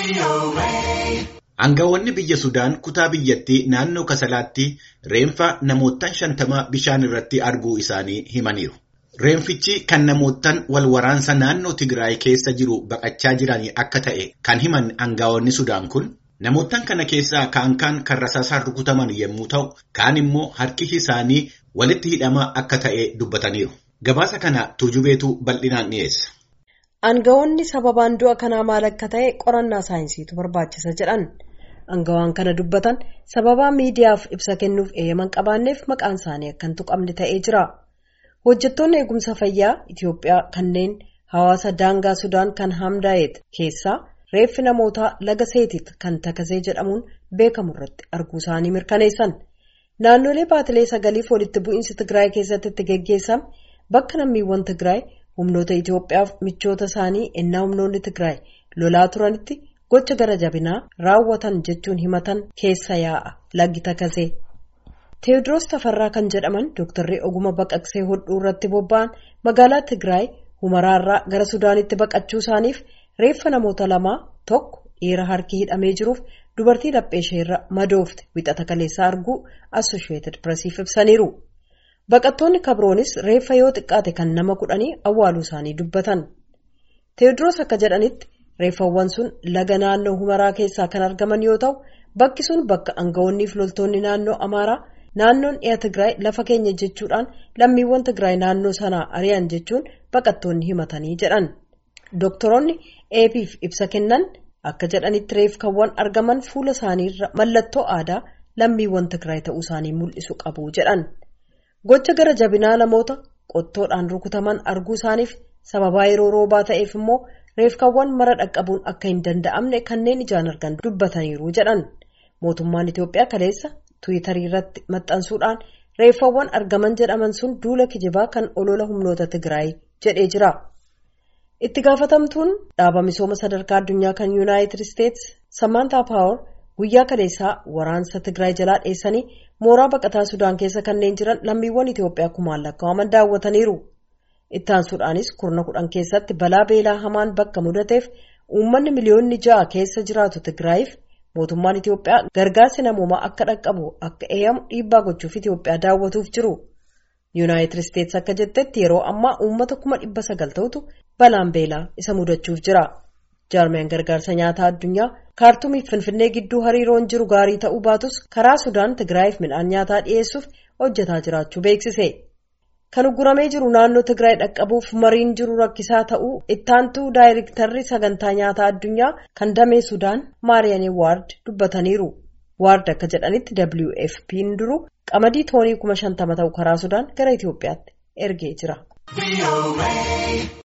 Aangawoonni biyya Sudaan kutaa biyyattii naannoo Kasalaatti reenfa namootaan shantamaa bishaan irratti arguu isaanii himaniiru. Reenfichi kan namootaan wal waraansa naannoo Tigraay keessa jiru baqachaa jiran akka ta'e kan himan aangawoonni Sudaan kun namootaan kana keessaa kaan kaan kan rasaasaan rukutaman yommuu ta'u, kaan immoo harki isaanii walitti hidhamaa akka ta'e dubbataniiru. Gabaasa kana tuujubeetu bal'inaan dhiyeessa. Aangawoonni sababaan du'a kanaa maal akka ta'e qorannaa saayinsiitu barbaachisa jedhan. Aangawaan kana dubbatan sababaa miidiyaaf ibsa kennuuf eeyyaman qabaanneef maqaan isaanii akka hin tuqamne ta'ee jira. Hojjettoonni eegumsa fayyaa Itoophiyaa kanneen hawaasa daangaa Sudaan kan Hamdaayet keessaa reeffi namootaa laga seetit kan takasee jedhamuun beekamu irratti arguu isaanii mirkaneessan. Naannolee baatilee sagaliif walitti bu'iinsi Tigraay keessatti itti geggeessame bakka lammiiwwan Tigraay humnoota Itoophiyaaf michoota isaanii ennaa humnoonni Tigraay lolaa turanitti gocha gara jabinaa raawwatan jechuun himatan keessa yaa'a laggi takasee. Teewodiroos Tafarraa kan jedhaman dooktarri oguma baqaqsee hodhuu irratti bobba'an magaalaa Tigraay humaraarraa gara Sudaanitti baqachuu isaaniif reeffa namoota lamaa tokko dhiira harki hidhamee jiruuf dubartii laphee isheerra madoofte wixata kaleessaa arguu Assosheetid Piresiif ibsaniiru. Baqattoonni kabroonis reeffa yoo xiqqaate kan nama kudhanii awwaaluu isaanii dubbatan. Teewodiroos akka jedhanitti reeffawwan sun laga naannoo humaraa keessaa kan argaman yoo ta'u bakki sun bakka aangawoonnii fi loltoonni naannoo Amaaraa naannoon dhiya Tigraay lafa keenya jechuudhaan lammiiwwan Tigraay naannoo sanaa ari'an jechuun baqattoonni himatanii jedhan. Doktoroonni eebiif ibsa kennan akka jedhanitti reeffawwan argaman fuula isaaniirra mallattoo aadaa lammiiwwan Tigraay ta'uu isaanii mul'isu qabu jedhan. Gocha gara jabinaa namoota qottoodhaan rukutaman arguu isaaniif sababaa yeroo roobaa ta'eef immoo reeffawwan mara dhaqqabuun akka hin danda'amne kanneen ijaan argan dubbataniiru jedhan. Mootummaan Itoophiyaa kaleessa Tiwiitarii irratti maxxansuudhaan reeffawwan argaman jedhaman sun duula kijibaa kan olola humnoota Tigraay jedhee jira. Itti gaafatamtuun dhaaba misooma sadarkaa addunyaa kan Yuunaayitid Isteetsi Samantaa Paawar guyyaa kaleessaa waraansa Tigraay jalaa dheessanii mooraa baqataa Sudaan keessa kanneen jiran lammiiwwan Itoophiyaa kumaan lakkaa'aman daawwataniiru. Ittaansuudhaanis kurna kudhan keessatti balaa beelaa hamaan bakka mudateef uummanni miliyoonni ja'a keessa jiraatu Tigraayiif mootummaan Itoophiyaa gargaarsi namoomaa akka dhaqqabu akka eeyyamu dhiibbaa gochuuf Itoophiyaa daawwatuuf jiru. Yuunaayitid Isteetsi akka jettetti yeroo ammaa uummata kuma dhibba sagal ta'utu balaan beelaa isa mudachuuf jira. Jaarmiyaan gargaarsa nyaataa addunyaa kaartumiif finfinnee gidduu hariiroon jiru gaarii ta'uu baatus karaa Sudaan Tigraayiif midhaan nyaataa dhiyeessuuf hojjetaa jiraachuu beeksise. Kan ugguramee jiru naannoo Tigraay dhaqqabuuf mariin jiru rakkisaa ta'uu ittaantuu daayirektarri sagantaa nyaataa addunyaa kan damee Sudaan Maariyaanii Waard dubbataniiru. Waard akka jedhanitti WFP'n duru qamadii toonii kuma shantama ta'u karaa Sudaan gara Itoophiyaatti ergee jira.